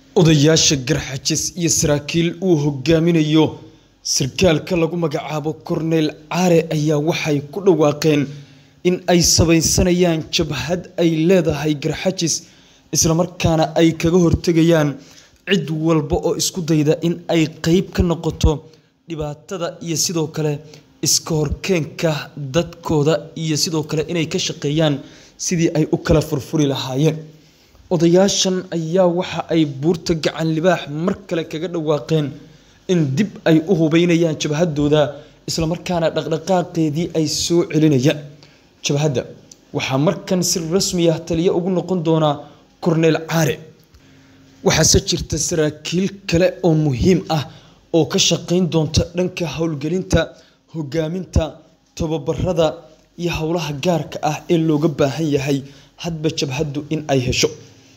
Odayaasha garxajis iyo saraakiil uu hogaaminayo sarkaalka lagu magacaabo Korneyl Care ayaa waxay ku dhawaaqeen in ay samaysanayaan jabhad ay leedahay garxajis isla markaana ay kaga hortagayaan cid walba oo isku dayda in ay qayb ka noqoto dhibaatada iyo sidoo kale iska horkeenka dadkooda iyo sidoo kale inay ka shaqeeyaan sidii ay u kala furfuri lahaayeen. Odayaashan ayaa waxa ay buurta gacan libaax mar kale kaga dhawaaqeen in dib ay u hubeynayaan jabhadooda isla markaana dhaqdhaqaaqeedii ay soo celinayaan. Jabhadda waxaa markan si rasmi ah taliye ugu noqon doona Korneyl Care. Waxaase jirta saraakiil kale oo muhiim ah oo ka shaqeyn doonta dhanka howlgelinta, hogaaminta, tababarada iyo howlaha gaarka ah ee looga baahan yahay hadba jabhaddu in ay hesho.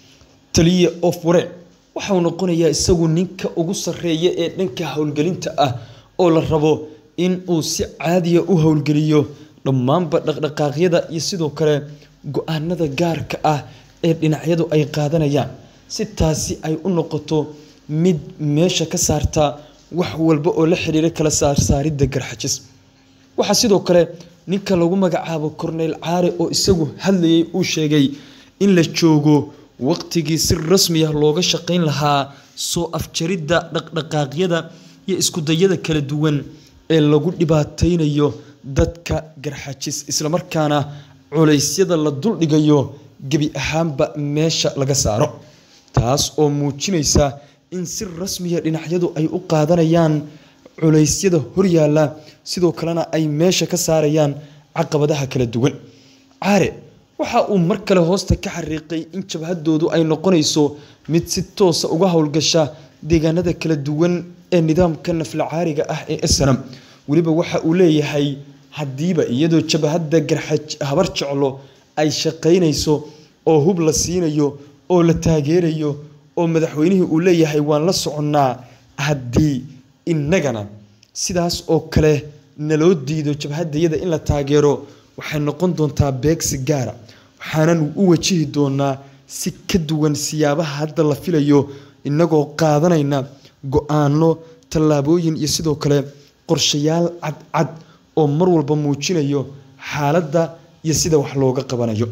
Taliye Of-Wareen waxa uu noqonayaa isagu ninka ugu sarreeya ee dhanka howlgelinta ah oo la rabo in uu si caadi ah u howlgeliyo dhammaanba dhaqdhaqaaqyada iyo sidoo kale go'aanada gaarka ah ee dhinacyadu ay qaadanayaan si taasi ay u noqoto mid meesha ka saarta wax walba oo la xiriira kala saarsaaridda garxajis. Waxaa sidoo kale ninka lagu magacaabo Korneyl Care oo isagu hadlayay uu sheegay in la joogo waqtigii si rasmi ah looga shaqeyn lahaa soo afjaridda dhaqdhaqaaqyada iyo isku dayada kala duwan ee lagu dhibaateynayo dadka garxajis isla markaana culeysyada la duldhigayo gebi ahaanba meesha laga saaro. Taas oo muujinaysa in si rasmi ah dhinacyadu ay u qaadanayaan culeysyada horyaalla sidoo kalena ay meesha ka saarayaan caqabadaha kala duwan. Care waxa uu mar kale hoosta ka xariiqay in jabhadoodu ay noqonayso mid si toos ah uga howlgasha deegaanada kala duwan ee nidaamka naflacaariga ah ee SNM. Weliba waxa uu leeyahay haddiiba iyadoo jabhadda garxaj habar jeclo ay shaqeynayso oo hub la siinayo oo la taageerayo oo madaxweynihii uu leeyahay waan la soconnaa haddii innagana sidaas oo kale naloo diido jabhadayada in la taageero waxay noqon doontaa beegsi gaara waxaanan u wajihi doonaa si ka duwan siyaabaha hadda la filayo innagoo qaadanayna go-aano tallaabooyin iyo sidoo kale qorshayaal cadcad oo mar walba muujinayo xaaladda iyo sida wax looga qabanayo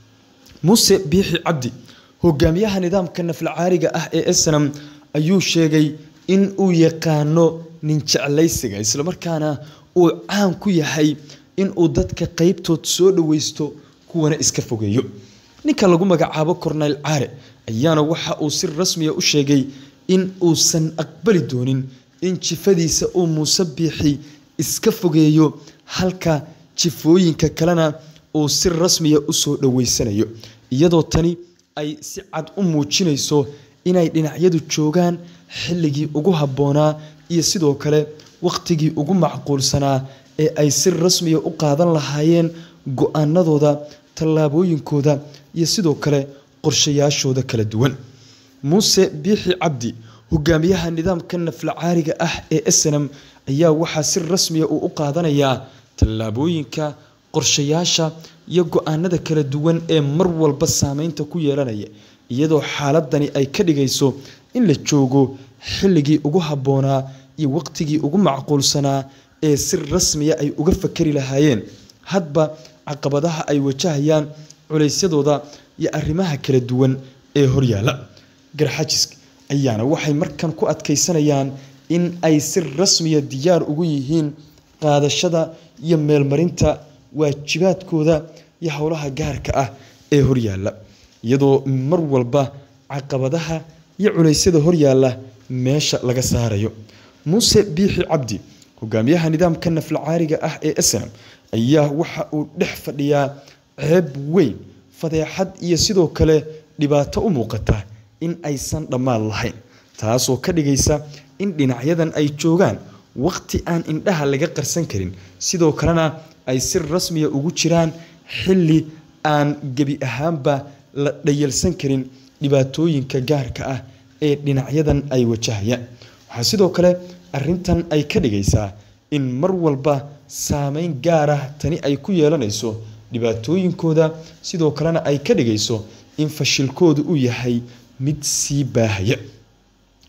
muuse biixi cabdi hogaamiyaha nidaamka naflacaariga ah ee SNM ayuu sheegay in uu yaqaano nin jeclaysiga islamarkaana uu caan ku yahay in uu dadka qaybtood soo dhaweysto kuwana iska fogeeyo ninka lagu magacaabo Korneyl Care ayaana waxa uu si rasmi ah u sheegay in uusan aqbali doonin in jifadiisa uu muuse biixi iska fogeeyo halka jifooyinka kalena uu si rasmi ah u soo dhaweysanayo iyadoo tani ay si cad u muujinayso inay dhinacyadu joogaan xilligii ugu habboonaa iyo sidoo kale waqtigii ugu macquulsanaa ee ay si rasmi ah u qaadan lahaayeen go-aanadooda tallaabooyinkooda iyo sidoo kale qorshayaashooda kala duwan muuse biixi cabdi hogaamiyaha nidaamka naflacaariga ah ee SNM ayaa waxaa si rasmi ah uu u qaadanayaa tallaabooyinka qorshayaasha iyo go-aanada kala duwan ee mar walba saameynta ku yeelanaya iyadoo xaaladani ay ka dhigayso in la joogo xilligii ugu habboonaa iyo waqtigii ugu macquulsanaa ee si rasmiya ay uga fakari lahaayeen hadba caqabadaha ay wajahayaan culeysyadooda iyo arrimaha kala duwan ee horyaalla garxajiska ayaana waxay markan ku adkeysanayaan in ay si rasmiya diyaar ugu yihiin qaadashada iyo meelmarinta waajibaadkooda iyo howlaha gaarka ah ee horyaalla iyadoo mar walba caqabadaha iyo culeysyada horyaalla meesha laga saarayo muuse biixi cabdi hogaamiyaha nidaamka naflacaariga ah ee SNM ayaa waxa uu dhex fadhiyaa ceeb weyn fadeexad iyo sidoo kale dhibaato u muuqata in aysan dhammaan lahayn taasoo ka dhigaysa in dhinacyadan ay joogaan waqti aan indhaha laga qarsan karin sidoo kalena ay si rasmiya ugu jiraan xilli aan gebi ahaanba la dhayalsan karin dhibaatooyinka gaarka ah ee dhinacyadan ay wajahayaan waxaa sidoo kale arrintan ay ka dhigaysaa in mar walba saameyn gaar ah tani ay ku yeelanayso dhibaatooyinkooda sidoo kalena ay ka dhigayso in fashilkoodu uu yahay mid sii baahaya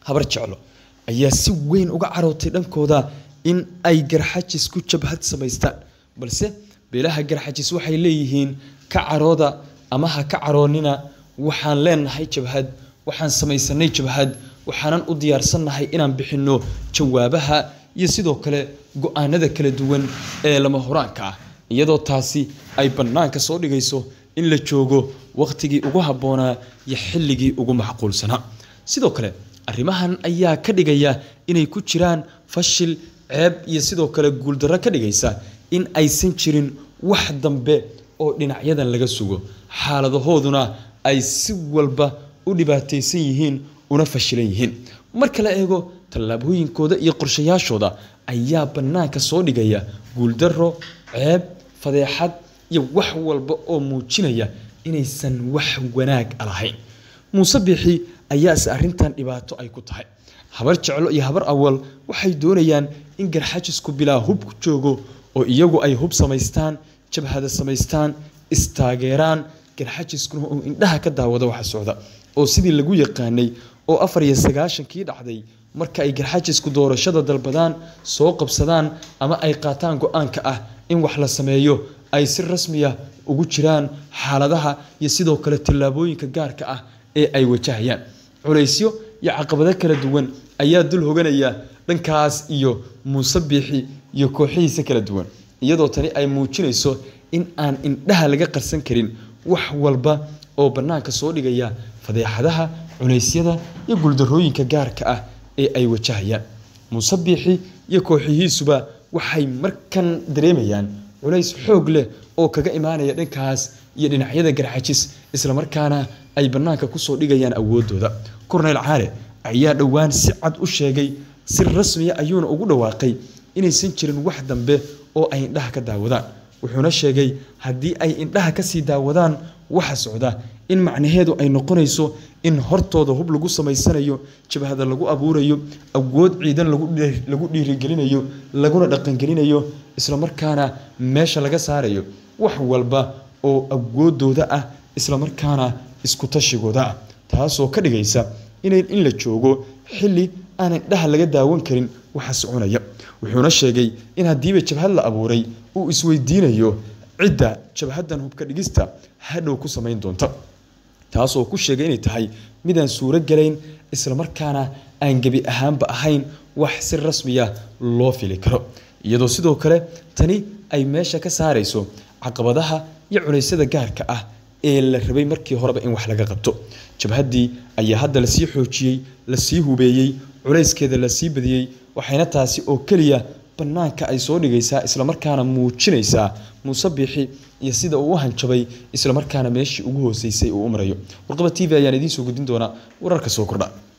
habar jeclo ayaa si weyn uga carootay dhankooda in ay garxajis ku jabhad samaystaan balse beelaha garxajis waxay leeyihiin ka carooda ama ha ka caroonina waxaan leenahay jabhad waxaan samaysanay jabhad waxaanan u diyaarsannahay inaan bixinno jawaabaha iyo sidoo kale go-aanada kala duwan ee lama huraanka ah iyadoo taasi ay bannaanka soo dhigayso in la joogo wakhtigii ugu habboonaa iyo xilligii ugu macquulsanaa sidoo kale arrimahan ayaa ka dhigaya inay ku jiraan fashil ceeb iyo sidoo kale guuldarro ka dhigaysa in aysan jirin wax dambe oo dhinacyadan laga sugo xaaladahooduna ay si walba u dhibaataysan yihiin una fashilan yihiin marka la eego tallaabooyinkooda iyo qorshayaashooda ayaa bannaanka soo dhigaya guuldarro ceeb fadeexad iyo wax walba oo muujinaya inaysan wax wanaag lahayn muuse biixi ayaase arrintan dhibaato ay ku tahay habar jeclo iyo habar awal waxay doonayaan in garxajisku bilaa hub ku joogo oo iyagu ay hub samaystaan jabhada samaystaan istaageeraan garxajiskuna uu indhaha ka daawado waxa socda oo sidii lagu yaqaanay oo afar iyo sagaashankii dhacday marka ay garxajisku doorashada dalbadaan soo qabsadaan ama ay qaataan go-aanka ah in wax la sameeyo ay si rasmiya ugu jiraan xaaladaha iyo sidoo kale tallaabooyinka gaarka ah ee ay wajahayaan culaysyo iyo caqabado kala duwan ayaa dul hoganaya dhankaas iyo muuse biixi iyo kooxihiisa kala duwan iyadoo tani ay muujinayso in aan indhaha laga qarsan karin wax walba oo bannaanka soo dhigaya fadeexadaha culeysyada iyo guuldarrooyinka gaarka ah ee ay wajahayaan muuse biixi iyo kooxihiisuba waxay markan dareemayaan culays xoog leh oo kaga imaanaya dhankaas iyo dhinacyada garxajis islamarkaana ay bannaanka kusoo dhigayaan awooddooda korneyl caale ayaa dhowaan si cad u sheegay si rasmiya ayuuna ugu dhawaaqay inaysan jirin wax dambe oo ay indhaha ka daawadaan wuxuuna sheegay haddii ay indhaha kasii daawadaan waxa socda in macnaheedu ay noqonayso in hortooda hub lagu samaysanayo jabhada lagu abuurayo awood ciidan lagu dhiirigelinayo laguna dhaqangelinayo islamarkaana meesha laga saarayo wax walba oo awoodooda ah islamarkaana isku tashigooda ah taasoo ka dhigaysa in la joogo xili aan indhaha laga daawan karin waxa soconaya wuxuuna sheegay in haddiiba jabhad la abuuray uu isweydiinayo cidda jabhadan hubka dhigista hadhow ku samayn doonta taasoo ku sheegay inay tahay midaan suuro galayn islamarkaana aan gebi ahaanba ahayn wax si rasmiya loo fili karo iyadoo sidoo kale tani ay meesha ka saarayso caqabadaha iyo culeysyada gaarka ah ee la rabay markii horeba in wax laga qabto jabhaddii ayaa hadda lasii xoojiyey lasii hubeeyey culayskeeda lasii badiyey waxayna taasi oo keliya bannaanka ay soo dhigaysaa islamarkaana muujinaysaa muuse biixi iyo sida uu u hanjabay islamarkaana meeshii ugu hooseysay uu u marayo warqaba t v ayaan idiin soo gudin doonaa wararka soo kordha